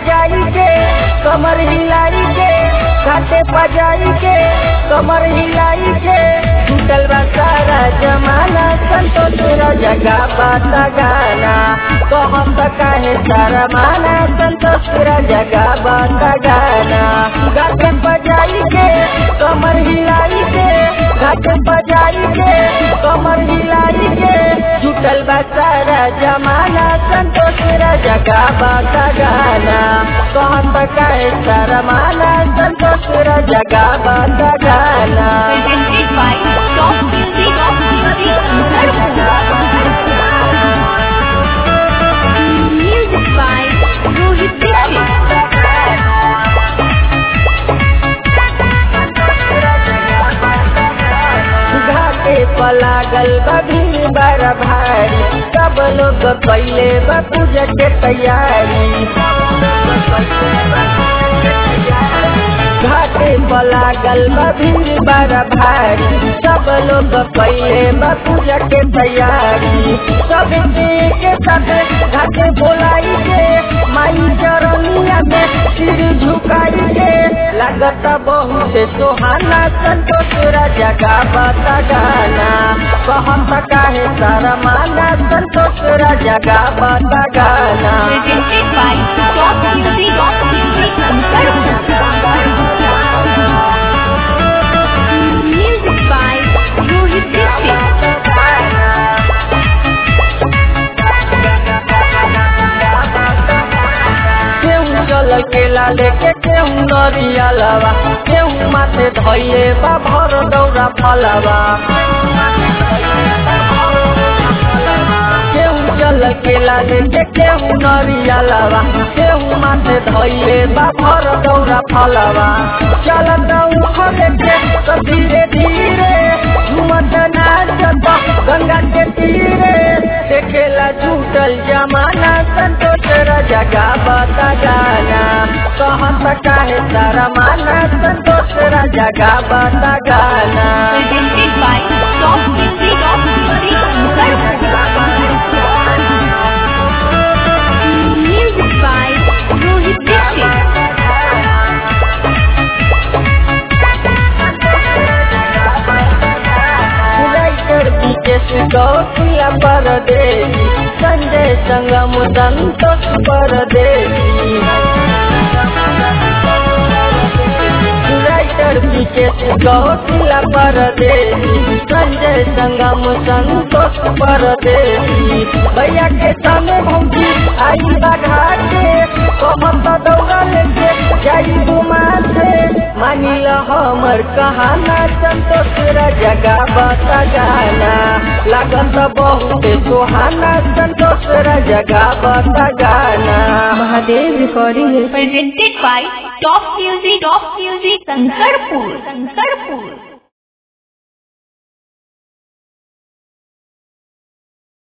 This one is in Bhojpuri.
पजाई के कमर हिलाई के घाटे पजाई के कमर हिलाई के टूटल बा सारा जमाना संतोष जगा बाता गाना कहम त काहे सारा माना संतोष जगा बाता गाना घाटे पजाई के कमर हिलाई के घाटे पजाई के कमर हिलाई के टूटल बा सारा जमाना संतोष जगा बाता गाना कहम त काहे सारा माना संतोष जगा बाता गाना presented by Top Music of Music by Rohit Dixit. घाटे पलागल बभी बार भारी सब लोग पहले पूजा के तैयारी घाटे पलागल बभी बार भारी सब लोग पहले पूजा के तैयारी सब के साथ घाटे बोलाई के माई चरनिया में सिर झुकाई के लागत बहुत सुहाना संतोष जगा बता गाना कहत काहे सारा माना संतोष जगा बता गाना Presented by Top Music of Music by Rohit Dixit. केहू चल केला लेके केहू नरिया लवा केहू माथे धैले बा भर दौरा फलवा केहू चल केला लेके केहू नरिया लवा केहू माथे धैले बा भर दौरा फलवा चलत उखले के तो धीरे धीरे झूमत नाचत गंगा के तीरे देखेला झूठल जमाना संतोष जगा बता गाना कहत काहे सारा माना संतोष जगा बता गाना Presented by Top Music of Music by Rohit Dixit. Writer Vikesh Gausiya Pardevi Sanjay Sangam Santosh Pardevi writer Vikesh Gausiya Pardevi Sanjay Sangam Santosh Pardevi भैया के संग भौजी आई घाटे कहत दौड़ा लेके जाई घुमाते मानिल हमर कहाना संतोष जगा बता गाना लागत बहुत सुहाना संतोष जगा बता गाना Mahadev recording Presented by Top Music of Music Sankarpur. Sankarpur.